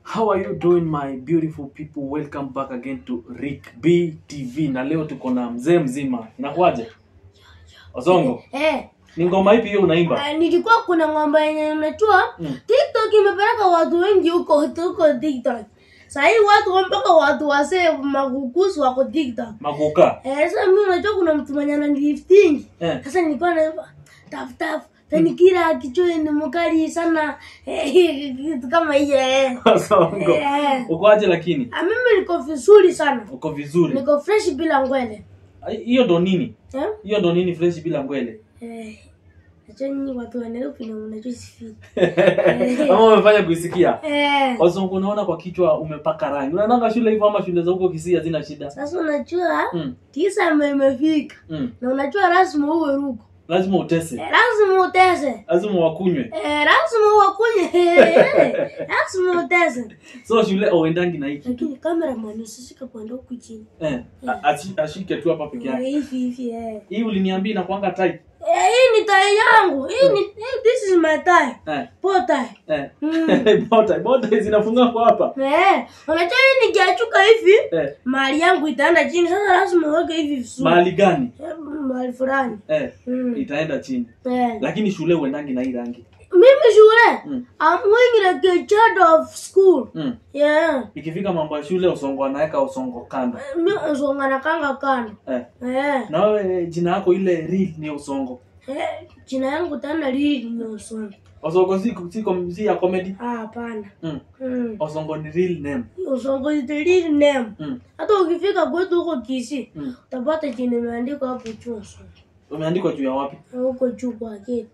How are you doing my beautiful people? Welcome back again to Rick B TV. Na leo tuko na mzee mzima. Inakuwaje? Osongo. Eh, Ni ngoma ipi hiyo unaimba? ah, nilikuwa kuna ng'ombe yenye unajua Mm. TikTok imepeleka watu wengi huko huko TikTok. Sasa hii watu mpaka watu wase magukusu wako TikTok. Makuka. Eh, sasa mimi unajua kuna mtu mwenye ananilifting. Eh. Sasa nilikuwa naimba taf taf tani kila kichwa ni mkali sana Eh, kitu kama hiyo eh. Osongo. Eh. Uko aje lakini? Ah, mimi niko vizuri sana. Uko vizuri. Niko fresh bila ngwele. Ai, Hiyo ndo nini? Eh? Hiyo ndo nini fresh bila ngwele? Eh. Najua nyinyi watu wa Nairobi na mnajua sifiki. Ama umefanya kuisikia? Eh. Osongo unaona kwa kichwa umepaka rangi. Unaonanga shule hivyo ama shule za huko Kisii hazina shida? Sasa unajua Mm. tisa ime- imefika Mm. na unajua lazima uwe ruko, Lazima utese. Eh, lazima utese, Lazima wakunywe. Eh, lazima uwakunye, Eh, lazima utese. So shule auendangi na hiki. Lakini cameraman usishike kwenda huku chini Eh. a- ashi- Ashike tu hapa peke Eh, yake. hivi hivi eh. Hii uliniambia inakuanga tight. Eh, hii ni tai yangu hii ni hii, this is my tie Eh. po tie Eh. Mm. bota bota zinafunga kwa hapa. Eh, unajua hii nikiachuka hivi Eh. mali yangu itaenda chini. Sasa lazima uweke hivi vizuri Mahali gani? Eh, mahali fulani Eh. Mm. Itaenda chini. Eh. Lakini shule uendangi na hii rangi. Mimi shule Mm. I'm going like a child of school. Mm. Yeah. Ikifika mambo ya shule usongo anaweka usongo kando. Mi usonga na kanga kando. Eh. Eh. Na wewe jina yako ile real ni usongo. Eh, jina yangu tena lili ni usonga. Usongo si si, com- si ya comedy. Ah, hapana. Mm. Mm. Usongo ni real name. Usongo is the real name. Mm. Hata ukifika kwetu huko Kisii, Mm. utapata jina imeandikwa hapo juu usongo. Umeandikwa juu ya wapi? Na Huko juu kwa gate.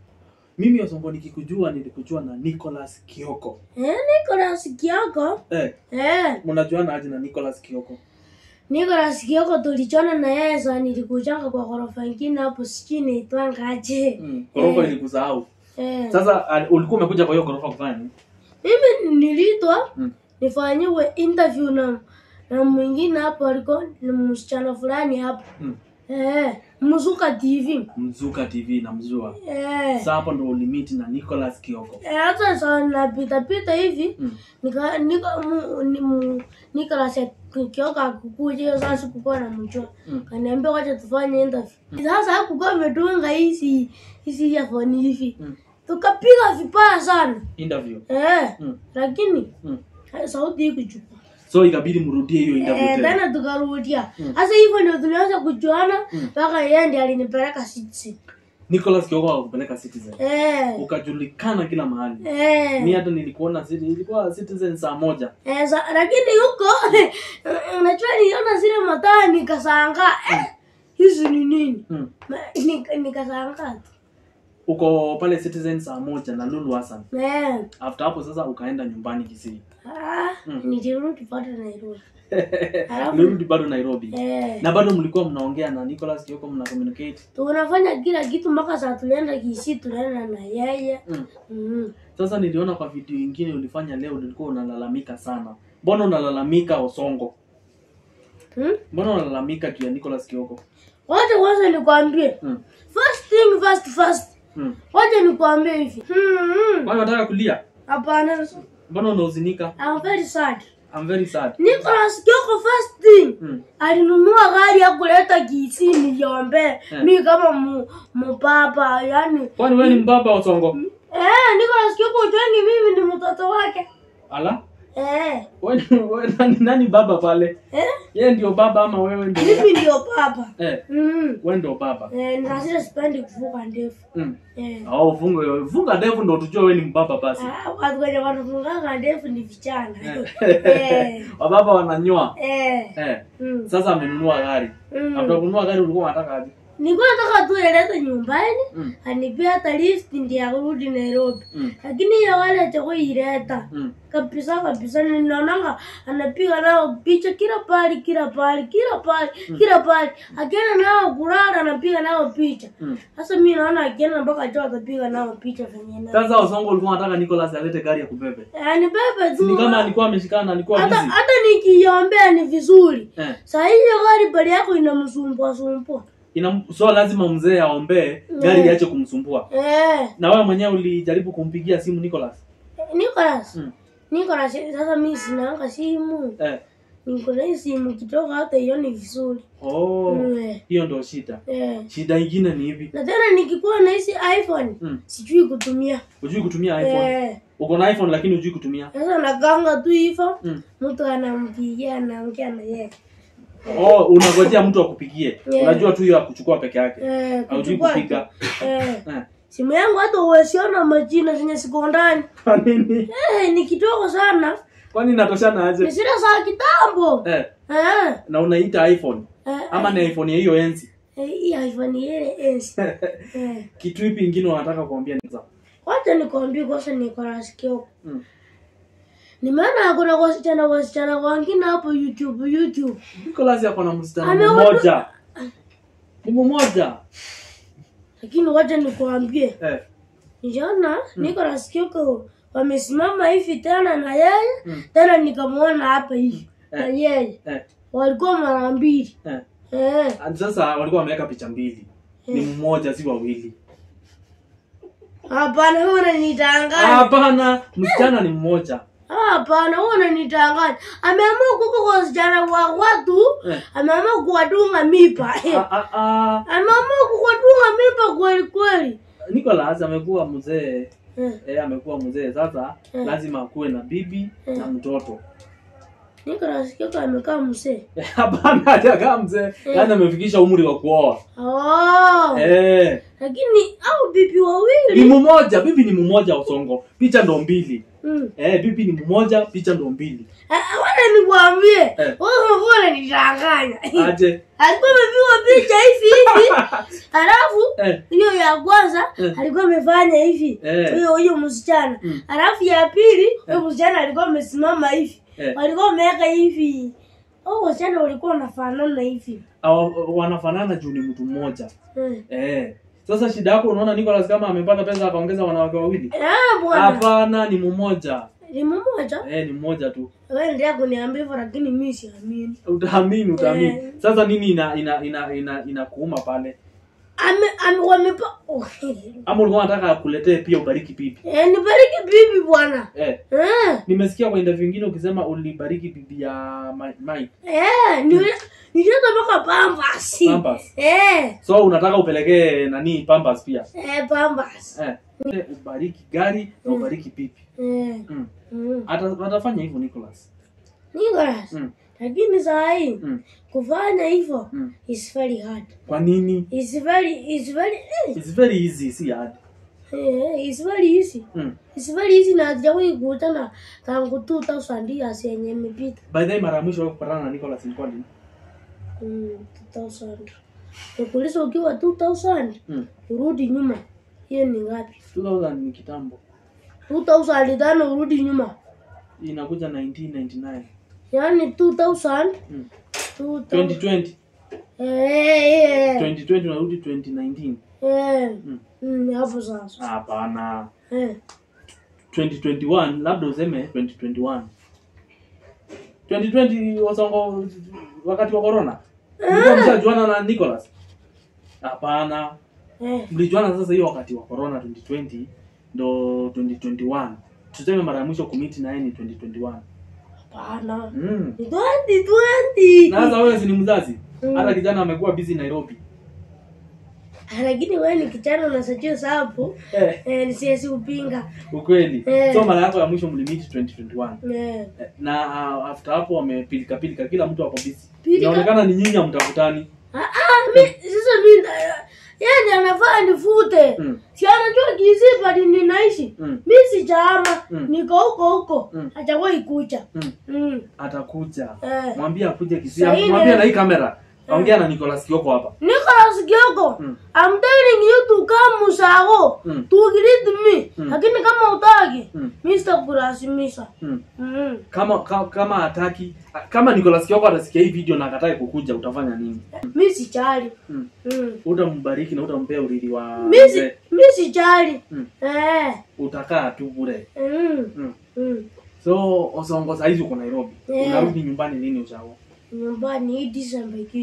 Mimi usongo nikikujua nilikujua na Nicholas Kioko. Eh, Nicholas Kioko. Eh, Eh, mnajuana aje na Nicholas Kioko? Nicholas Kioko tulichona na yeye sana nilikujanga kwa ghorofa ingine hapo sijui inaitwanga aje. Mm. Ghorofa Eh. ilikusahau. Eh. Sasa al- ulikuwa umekuja kwa hiyo ghorofa kufanya nini? Mimi niliitwa Mm. nifanyiwe interview na na mwingine hapo alikuwa ni msichana fulani hapo Mm. eh, Mzuka TV Mzuka TV namjua. eh, Sasa hapo ndo ulimiti na Nicholas Kioko. eh, hata saa napita pita hivi Mm. nika nika mu, ni, mu, Nicholas Kioka akukuja hiyo sasa sikukuwa namjua Mm. kaniambia wacha tufanye interview sasa hakukuwa ametunga hizi hizi earphone hivi Mm. tukapiga vibaya sana Interview. eh, Mm. lakini Mm. sauti hii kuchukua So ikabidi mrudie hiyo interview Eh, tena. tena tukarudia Mm. sasa hivyo ndio tulianza kujuana Mm. mpaka yeye ndiye alinipeleka Citizen. Nicholas Kioko akakupeleka Citizen. eh Ukajulikana kila mahali. eh Mi hata nilikuona Citi- ilikuwa Citizen saa moja. eh sa, lakini huko unajua niliona zile mataa nikasanga eh hizi ni nini Mm. Ma- nika- nikasanga tu Uko pale Citizen saa moja na Lulu Hassan. eh After hapo sasa ukaenda nyumbani Kisii. ah Mm. nilirudi bado Nairobi Alafu- Ulirudi bado Nairobi. eh Na bado mlikuwa mnaongea na Nicholas Kioko mna communicate. tunafanya kila kitu mpaka saa tulienda Kisii tunaenda na yeye Mm. mm. Sasa niliona kwa video ingine ulifanya leo ulikuwa unalalamika sana. Mbona unalalamika Osongo? Hmm? Mbona unalalamika juu ya Nicholas Kioko? Wacha kwanza nikwambie Mm. first thing first first Mm. wacha nikwambie hivi hmm, hmm. Kwani unataka kulia? hapana Mbona unahuzunika? I'm very sad I'm very sad. Nicholas Kioko first thing Mm. alinunua gari ya kuleta Kisii niliombe Eh. mi kama mu, mupapa yani Kwani wewe ni mbaba Osongo? eh, Nicholas Kioko utwengi mimi ni mtoto wake Ala? eh, Wewe ni- wewe nani, nani baba pale? eh, Yeye ndio baba ama wewe ndio? mimi ndio papa Eh, mm. wewe ndio baba. eh, nasile sipendi kuvuka ndefu Mm. eh. Oh, funga funga ndevu ndio tujue wewe ni mbaba basi. Ah, watu wenye wanafunganga ndefu ni vijana eh, Wababa wananyoa. eh, Eh. mm. Sasa amenunua gari. Mm. After kununua gari ulikuwa unataka aje? nilikuwa nataka tu elete nyumbani Mm. anipea hata lift ndiye arudi Nairobi Mm. lakini ya wale chakuileta Mm. kabisa kabisa ninaonanga anapiga nao picha kila pali kila pali kila pali kila pali akienda nao kulala anapiga nao picha Mm. sasa mi naona akienda mpaka cho atapiga nao picha venye na Sasa Osongo ulikuwa unataka Nicholas alete gari ya kubebe. yani bebe Ni tu kama alikuwa ameshikana alikuwa hata busy. hata nikiombea ni vizuri Eh. saa hiyo gari pali yako inamsumbua sumbua Ina, so lazima mzee aombee gari Yeah. iache kumsumbua. eh Na wewe mwenyewe ulijaribu kumpigia simu Nicholas? Nicholas Mm. niko na si- sasa mi sinaanga simu eh. niko na hii simu kitoka hata ioni vizuri oh Mm, hiyo ndo shida eh. shida ingine ni hivi na tena nikikuwa na hizi iphone Mm. sijui kutumia hujui kutumia iphone Eh, uko na iphone lakini hujui kutumia sasa nakanga tu hivyo mm. mtu anampigia anaongea na yeye oh unangojea mtu akupigie Yeah. unajua tu hiyo akuchukua peke yake Eh, haujui kuchukua- kupiga eh, eh. simu yangu hata uwesiona majina zenye siko ndani kwa nini eh, ni kidogo sana kwani inatoshana ni aje zile za kitambo eh. eh, na unaita iphone eh, ama ni iphone ya hiyo enzi eh, hii iphone ile enzi eh. kitu ipi ingine unataka kuambia niza wacha nikwambie kwanza niko na sikio mm. nimeona kuna wasichana wasichana wengine hapo youtube youtube Nicholas yako na msichana Ameoa- mmoja ni mmoja lakini wacha nikwambie eh. nijaona niko na sikio wamesimama hivi tena na yeye Mm. tena nikamwona hapa hivi na Eh. yeye Eh. walikuwa mara mbili Eh. eh. And sasa walikuwa wameweka picha mbili ni mmoja si wawili hapana huo unanitanganya hapana msichana ni mmoja hapana huo unanitanganya ameamua kuko kwa wasichana wa watu Eh. ameamua kuwadunga mipa Ah, ah, ah. ameamua kuwadunga mipa kweli kweli Nicholas amekuwa mzee eh. eh, amekuwa mzee sasa Mm. lazima akuwe na bibi na mtoto niko nasikia kama amekaa msee Eh, hapana hajakaa mzee yaani amefikisha umri wa kuoa oh. eh. lakini au bibi ni wawili mmoja bibi ni mmoja usongo picha ndo mbili mm. eh, bibi ni mmoja picha ndo mbili Ah, wana nikwambie Eh. wewe mbona nitanganya aje alikuwa amepigwa picha hivi hivi halafu eh, hiyo ya kwanza Eh. alikuwa amefanya hivi Eh. huyo huyo msichana Mm. halafu ya pili huyo msichana alikuwa amesimama hivi Eh. walikuwa wameweka hivi au wasichana walikuwa wanafanana hivi Awa- wanafanana juu ni mtu mmoja Eh. eh. sasa shida yako unaona Nicholas kama amepata pesa akaongeza wanawake wawili Ah, bwana hapana ni mmoja ni mmoja eh, ni mmoja tu wewe ndio kuniambia hivyo lakini mimi siamini utaamini utaamini Eh. sasa nini ina ina ina ina inakuuma pale ame ame wamepa oh. ama ulikuwa unataka akuletee pia ubariki bibi eh, nibariki bibi bwana eh. eh. nimesikia kwa interview ingine ukisema ulibariki bibi ya Ma- Mike Eh, ni nileta mpaka pambasi. Pampers. Eh, so unataka upelekee nani Pampers pia eh pambasi. eh. Eh, ubariki gari na ubariki bibi Eh. mm. Mm. Ata, atafanya hivyo Nicholas Nicholas. mm. Lakini saa hii Mm. kufanya hivyo Mm. is very hard. kwa nini It's very it's very eh, It's very easy si hard eh, it's very easy. mm. It's very easy na hatujawahi kukutana tangu 2000 years yenye imepita. by the way mara ya mwisho wewe kupatana na Nicholas ilikuwa lini Mm, 2000. Nikuuliza ukiwa 2000 mm. urudi nyuma. Hiyo ni ngapi? 2000 ni kitambo 2000 tano urudi nyuma. inakuja 1999 Yaani 2000 mm. 2000 2020 Eh, eh, 2020 unarudi 2019 eh. Mm. Mm, hapo sasa. hapana Eh. 2021 labda useme 2021 2020 wasongo wakati wa corona mlikuwa mshajuana na Nicholas hapana Eh. mlijuana sasa hiyo wakati wa corona 2020 ndo 2021 tuseme mara ya mwisho kumiti naye ni 2021 Hapana. mm. Ni 2020. na sasa wewe si ni mzazi Mm. hata kijana amekuwa busy Nairobi Ah, Lakini wewe ni kijana unasajia hapo. eh, Eh, nisiwezi kupinga. ukweli Eh. so mara yako ya mwisho mlimiti 2021 Eh. Eh, na uh, after hapo wamepilika pilika kila mtu ako busy Pilika- inaonekana ni nyinyi hamtafutani Ah, ah, mi sasa mi na- yani anafaa nifute. mm. Si anajua kisipa ni ninaishi. Mm. Mi sijaama. Mm. Niko huko huko. Mm. Hajawahi kucha. Mm. Mm. atakuja Eh. mwambie akuje Kisii Sahi mwambie ne- na hii kamera ongea na Nicholas Kioko hapa Nicholas Kioko, Mm. I'm telling you to come Musago Mm. to greet me. Mm. Lakini kama utaki, Mm. Mr. Kurasimisha. mm. Mm. kama ka, kama hataki kama Nicholas Kioko atasikia hii video na akatae kukuja utafanya nini Mi sijali. mm. Mm. utambariki na utampea urithi wa Mi si mzee. mi sijali. Mm. Eh. utakaa tu bure Mm. mm. Mm. so osongo saizi uko Nairobi Yeah. unarudi nyumbani lini ushago Nyumbani hii December ikisha.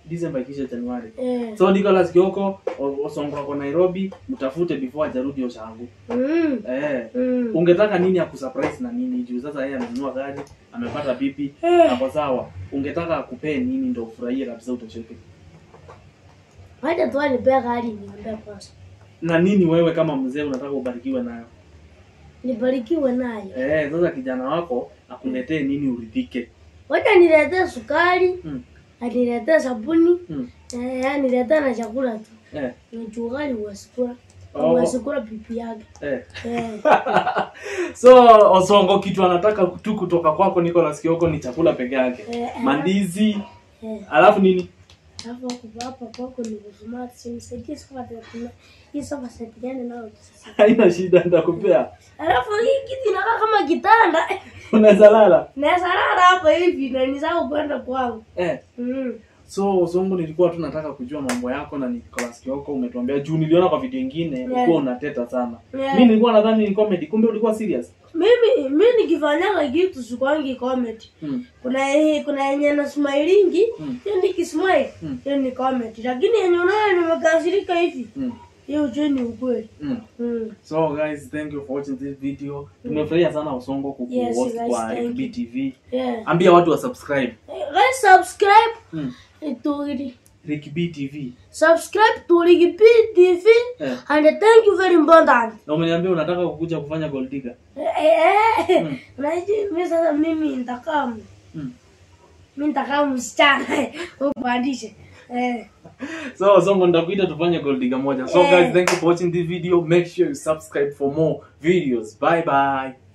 December ikisha Januari. Eh. So Nicholas Kioko O- Osongo ako Nairobi, mtafute before hajarudi Oshangu. Mm. Eh. Mm. Ungetaka nini akusurprise na nini juu sasa yeye amenunua gari, amepata bibi, Eh. ako sawa. Ungetaka akupee nini ndio ufurahie kabisa utosheke? Wacha tu anipea gari niombe kwanza. Na nini wewe kama mzee unataka ubarikiwe nayo? Nibarikiwe nayo. Eh, sasa kijana wako akuletee nini uridhike. Wacha niletee sukari, Mm. aniletee sabuni, Mm. eh, aniletee na chakula tu. Eh. Nichugali uwasikula. Oh. Uwasikula pipi yake. Eh. Eh. so Osongo kitu anataka tu kutoka kwako Nicholas Kioko ni chakula peke yake. Eh, Mandizi, Eh. alafu nini? Alafu hapo hapa kwako ni kusumati, si nisaidie sofa tena. Hii sofa set gani nayo sasa? Haina shida nitakupea. Alafu hii kiti inakaa kama kitanda. Unaweza lala. Naweza lala hapa hivi na nisahau kwenda kwangu. Eh. Mm. So Osongo nilikuwa tu nataka kujua mambo yako na Nicholas Kioko umetuambia juu niliona kwa video nyingine Yeah. ulikuwa unateta sana. Yeah. Mimi nilikuwa nadhani ni comedy kumbe ulikuwa serious. Mimi mimi nikifanyaga kitu sikwangi comedy. Mm. Kuna kuna yenye na smilingi, Mm. hiyo nikismile, Mm. hiyo ni comedy. Lakini yenye unaona nimekasirika hivi, Mm. hiyo ujue ni ukweli. Mm. Mm. So guys, thank you for watching this video. Tumefurahia sana Osongo Yes, kukuhost guys, kwa thank FB you. TV. Yeah. Ambia watu wa subscribe. Hey, guys subscribe Mm. to Rick B TV. subscribe to Ligi TV Eh. and thank you very important. Na umeniambia unataka kukuja kufanya gold digger. Eh, eh, eh. Mm. Unajua mimi sasa mimi nitakaa m- Mm. mimi nitakaa msichana upandishe. Eh. So Osongo nitakuita tufanye gold digger moja. So Eh. guys, thank you for watching this video. Make sure you subscribe for more videos. Bye bye.